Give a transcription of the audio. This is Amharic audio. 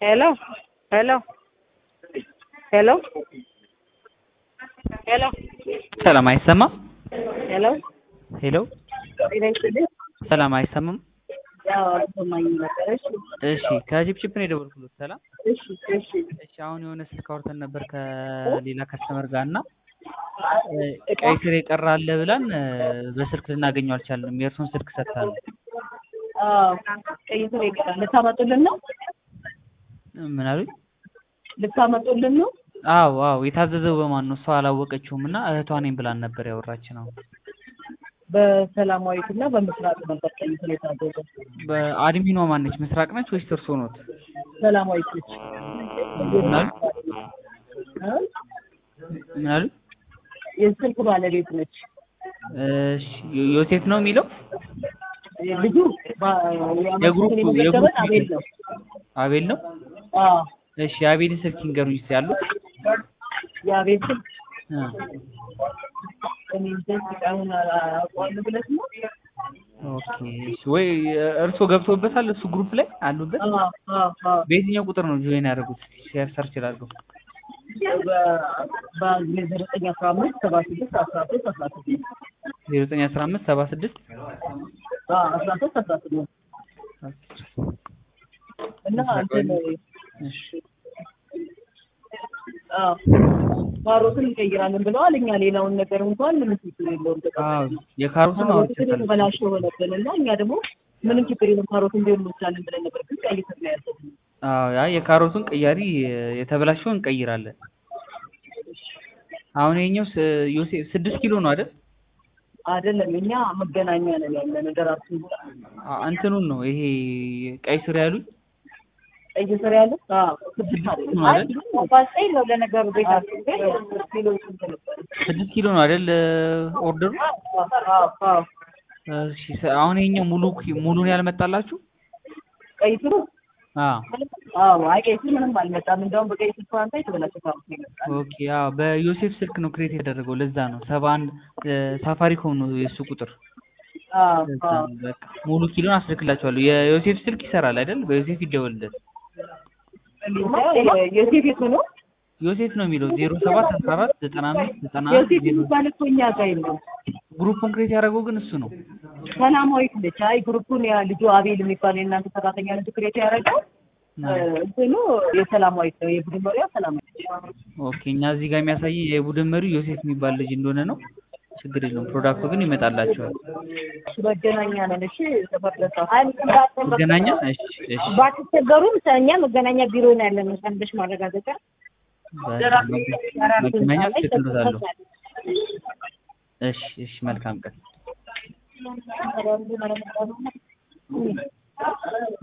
hello hello hello hello ሰላም አይሰማም? hello ሄሎ ጤና ይስጥልኝ። ሰላም አይሰማም? ያው አልሰማኝም ነበር። እሺ እሺ ከጅብጅብ ነው የደወልኩት። ሰላም እሺ እሺ እሺ አሁን የሆነ ስልክ አውርተን ነበር ከሌላ ከስተመር ጋር እና ቀይ ስር የቀረ አለ ብለን በስልክ ልናገኘው አልቻልንም። የእርሱን ስልክ ሰጥታል። አዎ ቀይ ስር ይቀራል። ልታመጡልን ነው? ምን አሉኝ? ልታመጡልን ነው? አዎ አዎ የታዘዘው በማን ነው? እሷ አላወቀችውም እና እህቷ ነኝ ብላን ነበር ያወራች ነው። በሰላማዊት እና በምስራቅ ነበር ቀይ ስር የታዘዘ። በአድሚኗ ማነች? ምስራቅ ነች ወይስ እርሶ ኖት? ሰላማዊት ነች። ምን አሉ? ምን አሉ? የስልክ ባለቤት ነች። እሺ ዮሴፍ ነው የሚለው ልጁ ባ- የግሩፕ የመሰለን የግሩፕ አቤል ነው። አቤል ነው። አዎ እሺ የአቤልን ስልክ ይንገሩኝ እስኪ ያሉት የአቤል ስልክ እ እኔ እንጃ ስቃዩን አውቀዋለሁ ብለሽ ነው? ኦኬ እሺ ወይ እርሶ ገብቶበታል እሱ ግሩፕ ላይ አሉበት አዎ አዎ አዎ በየትኛው ቁጥር ነው ጆይን ያደረጉት ሼር ሰርች ላድርገው በዘጠኝ አስራ አምስት ሰባ ስድስት አስራ ሶስት አስራ ስድስት ዜሮ ዘጠኝ አስራ አምስት ሰባ ስድስት አስራ ሶስት አስራ ስድስት እና እንትን እሺ አዎ ካሮትን እንቀይራለን ብለዋል። እኛ ሌላውን ነገር እንኳን ምንም ችግር የለውም። አዎ የካሮቱን ካሮትን አውርቼታለሁ የተበላሸ ሆነብን እና እኛ ደግሞ ምንም ችግር የለም ካሮትን ቢሆን እንወስዳለን ብለን ነበር፣ ግን ቀይ ስር ነው ያዘዝነው። አዎ ያ የካሮቱን ቅያሪ የተበላሸውን እንቀይራለን አሁን ይኸኛው ስ- ዮሴፍ ስድስት ኪሎ ነው አይደል አይደለም እኛ መገናኛ ነን ያለን ደራሱ አ- እንትኑን ነው ይሄ ቀይ ስር ያሉኝ ቀይ ስር ያለ አዎ ስድስት አይደለም ነው አይደል? ባስጠኝ ነው ለነገሩ ቤታችን ግን ኪሎ ስንት ነበር? ስድስት ኪሎ ነው አይደል ኦርደሩ አዎ አዎ እሺ ሰ- አሁን ይኸኛው ሙሉ ኪ- ሙሉን ያልመጣላችሁ ቀይ ስሩ አዎ አዎ አይ ቀይ ስር ምንም አልመጣም። እንደውም በቀይ ስር ፋንታ የተበላሸ ካሮት ነው የመጣው። ኦኬ አዎ በዮሴፍ ስልክ ነው ክሬት የተደረገው ለዛ ነው ሰባ አንድ ሳፋሪኮም ነው የእሱ ቁጥር አዎ ለዛ አዎ ነው በቃ ሙሉ ኪሎን አስልክላችኋለሁ የዮሴፍ ስልክ ይሰራል አይደል በዮሴፍ ይደወልለት ዮሴፍ የቱ ነው? ዮሴፍ ነው የሚለው ዜሮ ሰባት አስራ አራት ዘጠና አምስት ዘጠና አንድ ዮሴፍ ዜሮ የሚባል እኮ እኛ ጋር የለም። ግሩፑን ክሬት ያደረገው ግን እሱ ነው ሰላማዊት ነች። አይ ግሩፑን ያ ልጁ አቤል የሚባል የእናንተ ሰራተኛ ልጅ ክሬት ያደረገው እንትኑ የሰላማዊት ነው። የቡድን መሪያ ሰላማዊት ነች። ኦኬ እኛ እዚህ ጋር የሚያሳይ የቡድን መሪው ዮሴፍ የሚባል ልጅ እንደሆነ ነው ችግር የለውም ፕሮዳክቱ ግን ይመጣላቸዋል መገናኛ ነን። እሺ ሰፈር ደሳ መገናኛ እሺ እሺ ባትቸገሩም እኛ መገናኛ ቢሮ ነው ያለን። ሰንደሽ ማረጋገጫ በቃ መገናኛ ትክክል እሺ እሺ መልካም ቀን